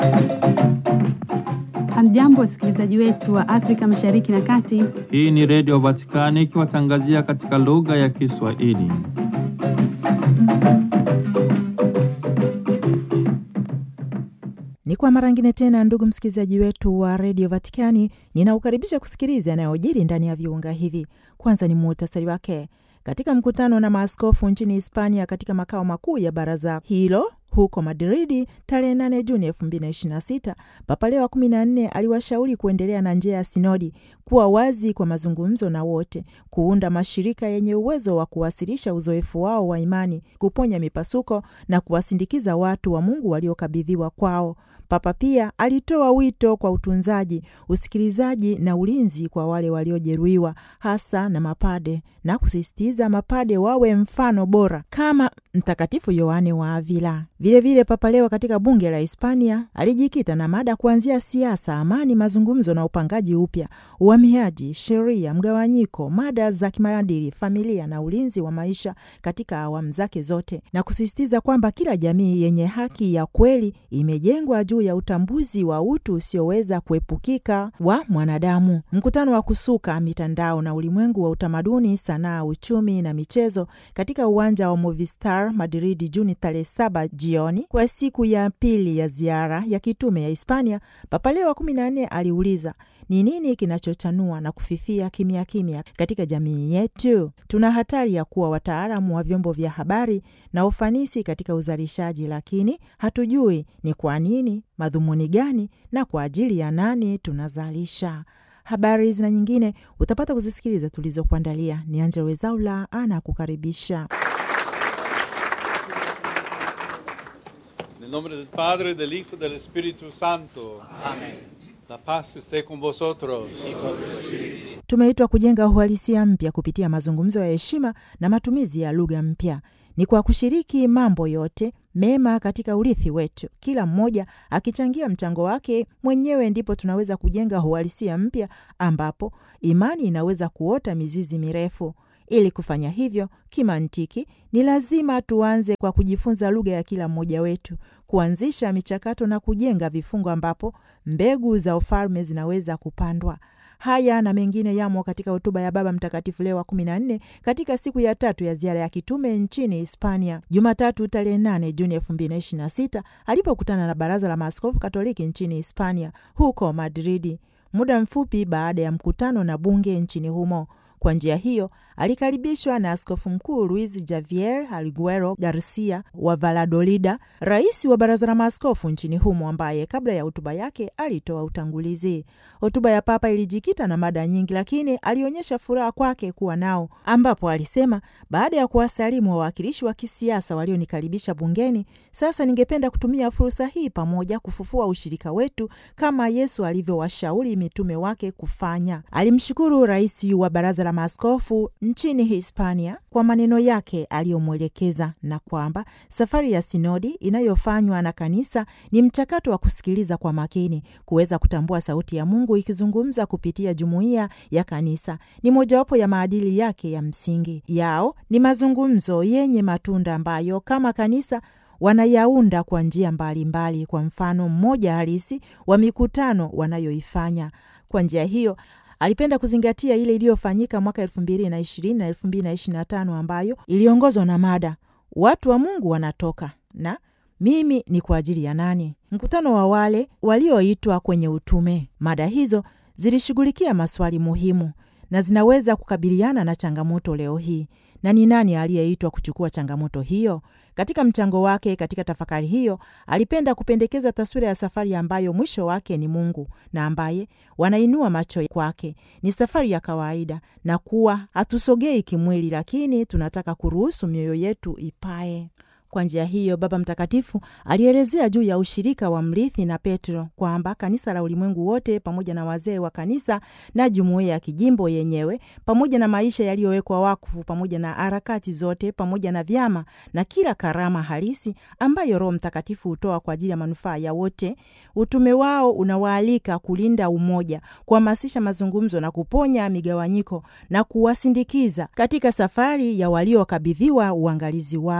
Hamjambo, wasikilizaji wetu wa Afrika Mashariki na Kati. Hii ni Redio Vatikani ikiwatangazia katika lugha ya Kiswahili. Ni kwa mara ngine tena, ndugu msikilizaji wetu wa redio Vatikani, ninaukaribisha kusikiliza yanayojiri ndani ya viunga hivi. Kwanza ni muhtasari wake. Katika mkutano na maaskofu nchini Hispania katika makao makuu ya baraza hilo huko Madridi tarehe 8 Juni 2026, Papa Leo wa 14 aliwashauri kuendelea na njia ya sinodi, kuwa wazi kwa mazungumzo na wote, kuunda mashirika yenye uwezo wa kuwasilisha uzoefu wao wa imani, kuponya mipasuko na kuwasindikiza watu wa Mungu waliokabidhiwa kwao. Papa pia alitoa wito kwa utunzaji, usikilizaji na ulinzi kwa wale waliojeruhiwa, hasa na mapade, na kusisitiza mapade wawe mfano bora kama Mtakatifu Yohane wa Avila. Vilevile, Papa Leo katika bunge la Hispania alijikita na mada kuanzia siasa, amani, mazungumzo na upangaji upya, uhamiaji, sheria, mgawanyiko, mada za kimaadili, familia na ulinzi wa maisha katika awamu zake zote, na kusisitiza kwamba kila jamii yenye haki ya kweli imejengwa juu ya utambuzi wa utu usioweza kuepukika wa mwanadamu. Mkutano wa kusuka mitandao na ulimwengu wa utamaduni, sanaa, uchumi na michezo katika uwanja wa Movistar Madridi Juni tarehe saba jioni kwa siku ya pili ya ziara ya kitume ya Hispania, Papa Leo wa kumi na nne aliuliza ni nini kinachochanua na kufifia kimya kimya katika jamii yetu? Tuna hatari ya kuwa wataalamu wa vyombo vya habari na ufanisi katika uzalishaji, lakini hatujui ni kwa nini, madhumuni gani na kwa ajili ya nani tunazalisha. Habari hizi na nyingine utapata kuzisikiliza tulizokuandalia. Ni Angela Wezaula ana kukaribisha. Nel nome del Padre, del Hijo, del Espíritu Santo. Amén. La paz esté con vosotros. Tumeitwa kujenga uhalisia mpya kupitia mazungumzo ya heshima na matumizi ya lugha mpya. Ni kwa kushiriki mambo yote mema katika urithi wetu, kila mmoja akichangia mchango wake mwenyewe, ndipo tunaweza kujenga uhalisia mpya ambapo imani inaweza kuota mizizi mirefu. Ili kufanya hivyo kimantiki, ni lazima tuanze kwa kujifunza lugha ya kila mmoja wetu, kuanzisha michakato na kujenga vifungo ambapo mbegu za ufalme zinaweza kupandwa. Haya na mengine yamo katika hotuba ya Baba Mtakatifu Leo wa kumi na nne katika siku ya tatu ya ziara ya kitume nchini Hispania, Jumatatu tarehe 8 Juni elfu mbili na ishirini na sita alipokutana na Baraza la Maaskofu Katoliki nchini Hispania huko Madridi, muda mfupi baada ya mkutano na bunge nchini humo. Kwa njia hiyo alikaribishwa na askofu mkuu Luis Javier Alguero Garcia wa Valladolid, rais wa baraza la maaskofu nchini humo, ambaye kabla ya hotuba yake alitoa utangulizi. Hotuba ya Papa ilijikita na mada nyingi, lakini alionyesha furaha kwake kuwa nao, ambapo alisema, baada ya kuwasalimu wawakilishi wa kisiasa walionikaribisha bungeni, sasa ningependa kutumia fursa hii pamoja kufufua ushirika wetu kama Yesu alivyowashauri mitume wake kufanya. Alimshukuru rais wa baraza la maaskofu nchini Hispania kwa maneno yake aliyomwelekeza na kwamba safari ya sinodi inayofanywa na kanisa ni mchakato wa kusikiliza kwa makini, kuweza kutambua sauti ya Mungu ikizungumza kupitia jumuiya ya kanisa. Ni mojawapo ya maadili yake ya msingi. Yao ni mazungumzo yenye matunda ambayo kama kanisa wanayaunda kwa njia mbalimbali, kwa mfano mmoja halisi wa mikutano wanayoifanya. Kwa njia hiyo alipenda kuzingatia ile iliyofanyika mwaka elfu mbili na ishirini na elfu mbili na ishirini na tano ambayo iliongozwa na mada watu wa Mungu wanatoka na mimi ni kwa ajili ya nani, mkutano wa wale walioitwa kwenye utume. Mada hizo zilishughulikia maswali muhimu na zinaweza kukabiliana na changamoto leo hii, na ni nani aliyeitwa kuchukua changamoto hiyo? Katika mchango wake katika tafakari hiyo, alipenda kupendekeza taswira ya safari ambayo mwisho wake ni Mungu na ambaye wanainua macho kwake. Ni safari ya kawaida na kuwa hatusogei kimwili, lakini tunataka kuruhusu mioyo yetu ipae. Kwa njia hiyo Baba Mtakatifu alielezea juu ya ushirika wa mrithi na Petro kwamba kanisa la ulimwengu wote pamoja na wazee wa kanisa na jumuiya ya kijimbo yenyewe pamoja na maisha yaliyowekwa wakfu pamoja na harakati zote pamoja na vyama na kila karama halisi ambayo Roho Mtakatifu hutoa kwa ajili ya manufaa ya wote. Utume wao unawaalika kulinda umoja, kuhamasisha mazungumzo na kuponya migawanyiko na kuwasindikiza katika safari ya waliokabidhiwa uangalizi wao.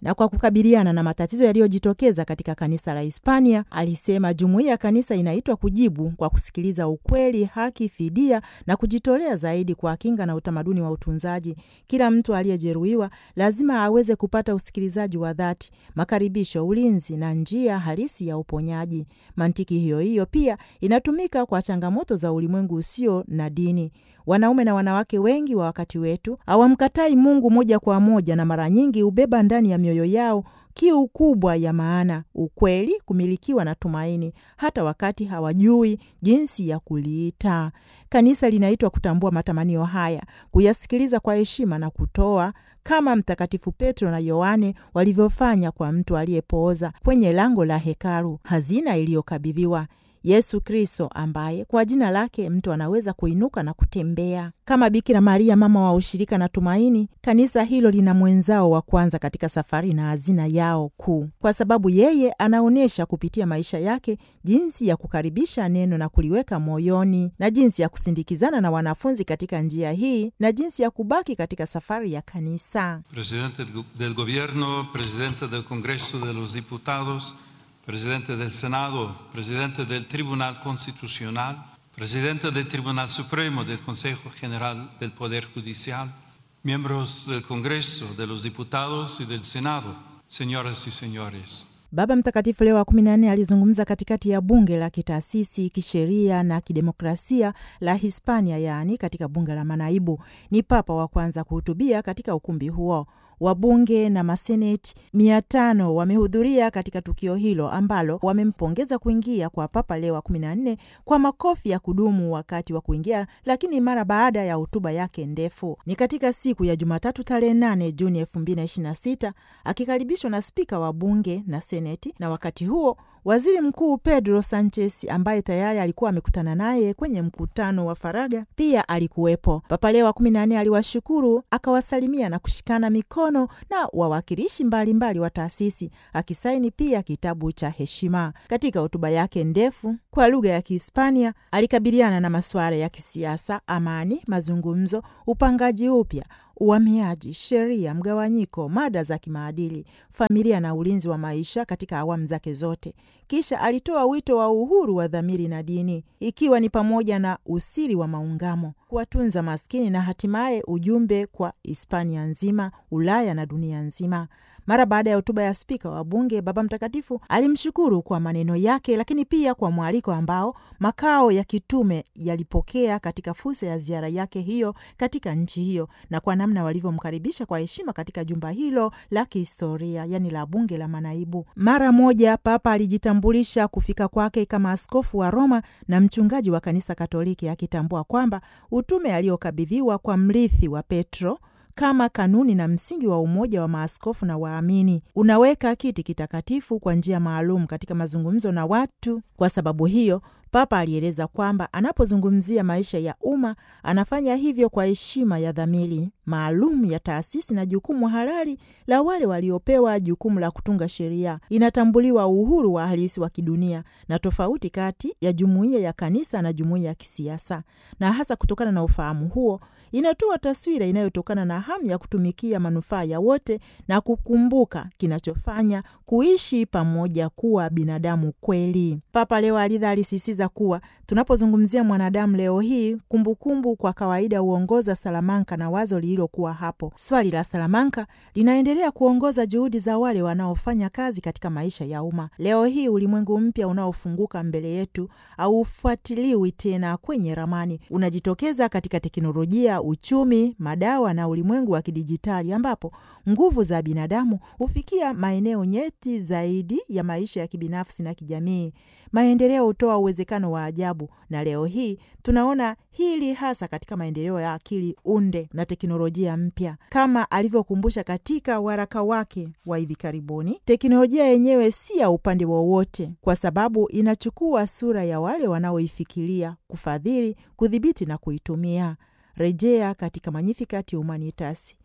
Na kwa kukabiliana na matatizo yaliyojitokeza katika kanisa la Hispania, alisema jumuiya ya kanisa inaitwa kujibu kwa kusikiliza ukweli, haki, fidia na kujitolea zaidi kwa kinga na utamaduni wa utunzaji. Kila mtu aliyejeruhiwa lazima aweze kupata usikilizaji wa dhati, makaribisho, ulinzi na njia halisi ya uponyaji. Mantiki hiyo hiyo pia inatumika kwa changamoto za ulimwengu usio na dini. Wanaume na wanawake wengi wa wakati wetu hawamkatai Mungu moja kwa moja, na mara nyingi hubeba ndani ya mioyo yao kiu kubwa ya maana, ukweli, kumilikiwa na tumaini, hata wakati hawajui jinsi ya kuliita. Kanisa linaitwa kutambua matamanio haya, kuyasikiliza kwa heshima na kutoa, kama Mtakatifu Petro na Yohane walivyofanya kwa mtu aliyepooza kwenye lango la hekalu, hazina iliyokabidhiwa Yesu Kristo, ambaye kwa jina lake mtu anaweza kuinuka na kutembea. Kama Bikira Maria, mama wa ushirika na tumaini, kanisa hilo lina mwenzao wa kwanza katika safari na hazina yao kuu, kwa sababu yeye anaonyesha kupitia maisha yake jinsi ya kukaribisha neno na kuliweka moyoni, na jinsi ya kusindikizana na wanafunzi katika njia hii, na jinsi ya kubaki katika safari ya kanisa. Presidente del Gobierno, Presidente del Congreso de los Diputados, Presidente del Senado, Presidente del Tribunal Constitucional, Presidente del Tribunal Supremo del Consejo General del Poder Judicial, miembros del Congreso, de los Diputados y del Senado, señoras y señores. Baba Mtakatifu Leo wa kumi na nne alizungumza katikati ya bunge la kitaasisi kisheria na kidemokrasia la Hispania, yaani katika bunge la manaibu. Ni papa wa kwanza kuhutubia katika ukumbi huo. Wabunge na maseneti mia tano wamehudhuria katika tukio hilo ambalo wamempongeza kuingia kwa Papa Leo wa kumi na nne kwa makofi ya kudumu wakati wa kuingia, lakini mara baada ya hotuba yake ndefu. Ni katika siku ya Jumatatu tarehe 8 Juni elfu mbili na ishirini na sita akikaribishwa na spika wa bunge na seneti, na wakati huo waziri mkuu Pedro Sanchez ambaye tayari alikuwa amekutana naye kwenye mkutano wa faragha pia alikuwepo. Papa Leo wa kumi na nne aliwashukuru, akawasalimia na kushikana mikono na wawakilishi mbalimbali wa taasisi, akisaini pia kitabu cha heshima. Katika hotuba yake ndefu kwa lugha ya Kihispania alikabiliana na masuala ya kisiasa, amani, mazungumzo, upangaji upya uhamiaji, sheria, mgawanyiko, mada za kimaadili, familia na ulinzi wa maisha katika awamu zake zote. Kisha alitoa wito wa uhuru wa dhamiri na dini, ikiwa ni pamoja na usiri wa maungamo, kuwatunza maskini na hatimaye ujumbe kwa Hispania nzima, Ulaya na dunia nzima. Mara baada ya hotuba ya spika wa bunge, Baba Mtakatifu alimshukuru kwa maneno yake, lakini pia kwa mwaliko ambao makao ya kitume yalipokea katika fursa ya ziara yake hiyo katika nchi hiyo, na kwa namna walivyomkaribisha kwa heshima katika jumba hilo la kihistoria, yani la bunge la manaibu. Mara moja Papa alijitambulisha kufika kwake kama askofu wa Roma na mchungaji wa kanisa Katoliki, akitambua kwamba utume aliokabidhiwa kwa mrithi wa Petro kama kanuni na msingi wa umoja wa maaskofu na waamini unaweka kiti kitakatifu kwa njia maalum katika mazungumzo na watu. Kwa sababu hiyo, Papa alieleza kwamba anapozungumzia maisha ya umma anafanya hivyo kwa heshima ya dhamiri maalum ya taasisi na jukumu halali la wale waliopewa jukumu la kutunga sheria. Inatambuliwa uhuru wa halisi wa kidunia na tofauti kati ya jumuiya ya kanisa na jumuiya ya kisiasa, na hasa kutokana na ufahamu huo inatoa taswira inayotokana na hamu ya kutumikia manufaa ya wote na kukumbuka kinachofanya kuishi pamoja kuwa binadamu kweli. Papa leo alidha alisisitiza kuwa tunapozungumzia mwanadamu leo hii, kumbukumbu kumbu kwa kawaida huongoza Salamanka na wazo lililokuwa hapo. Swali la Salamanka linaendelea kuongoza juhudi za wale wanaofanya kazi katika maisha ya umma. Leo hii ulimwengu mpya unaofunguka mbele yetu haufuatiliwi tena kwenye ramani, unajitokeza katika teknolojia uchumi, madawa na ulimwengu wa kidijitali ambapo nguvu za binadamu hufikia maeneo nyeti zaidi ya maisha ya kibinafsi na kijamii. Maendeleo hutoa uwezekano wa ajabu, na leo hii tunaona hili hasa katika maendeleo ya akili unde na teknolojia mpya. Kama alivyokumbusha katika waraka wake wa hivi karibuni, teknolojia yenyewe si ya upande wowote, kwa sababu inachukua sura ya wale wanaoifikiria, kufadhili, kudhibiti na kuitumia. Rejea katika Magnificat Humanitas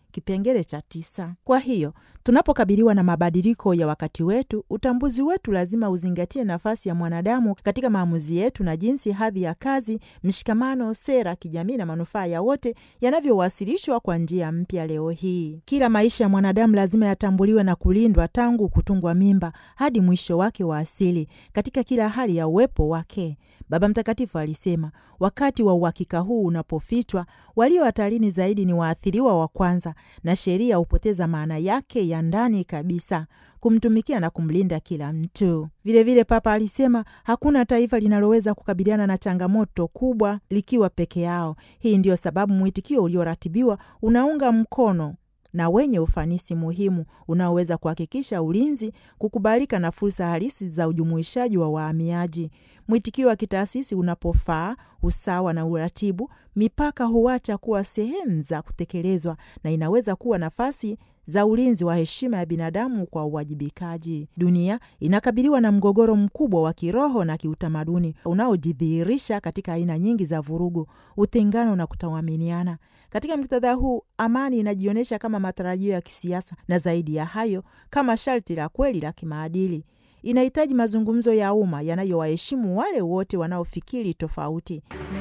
kipengele cha tisa. Kwa hiyo tunapokabiliwa na mabadiliko ya wakati wetu, utambuzi wetu lazima uzingatie nafasi ya mwanadamu katika maamuzi yetu na jinsi hadhi ya kazi, mshikamano, sera, kijamii na manufaa ya wote yanavyowasilishwa kwa njia mpya leo hii. Kila maisha ya mwanadamu lazima yatambuliwe na kulindwa tangu kutungwa mimba hadi mwisho wake wa asili katika kila hali ya uwepo wake. Baba Mtakatifu alisema, wakati wa uhakika huu unapofichwa, walio hatarini zaidi ni waathiriwa wa kwanza, na sheria hupoteza maana yake ya ndani kabisa kumtumikia na kumlinda kila mtu. Vilevile vile Papa alisema hakuna taifa linaloweza kukabiliana na changamoto kubwa likiwa peke yao. Hii ndiyo sababu mwitikio ulioratibiwa unaunga mkono na wenye ufanisi muhimu unaoweza kuhakikisha ulinzi, kukubalika na fursa halisi za ujumuishaji wa wahamiaji. Mwitikio wa kitaasisi unapofaa, usawa na uratibu, mipaka huacha kuwa sehemu za kutekelezwa na inaweza kuwa nafasi za ulinzi wa heshima ya binadamu kwa uwajibikaji. Dunia inakabiliwa na mgogoro mkubwa wa kiroho na kiutamaduni unaojidhihirisha katika aina nyingi za vurugu, utengano na kutoaminiana. Katika muktadha huu, amani inajionyesha kama matarajio ya kisiasa na zaidi ya hayo, kama sharti la kweli la kimaadili. Inahitaji mazungumzo ya umma yanayowaheshimu wale wote wanaofikiri tofauti.